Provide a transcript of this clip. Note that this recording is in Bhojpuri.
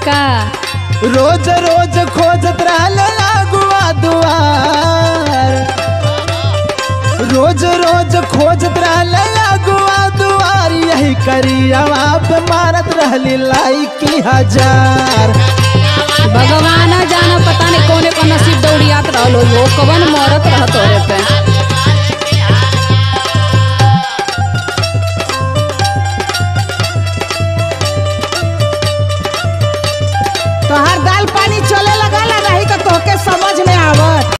का रोज रोज खोजत रहले अगुआ दुआर रोज रोज खोजत रहले अगुआ दुआर यही करियावा पे मारत रहली लाइकी हजार भगवान जाना पता नहीं कौने को नसीब दौड़ियात रहलो हो कवन मरत रहत तोरे पे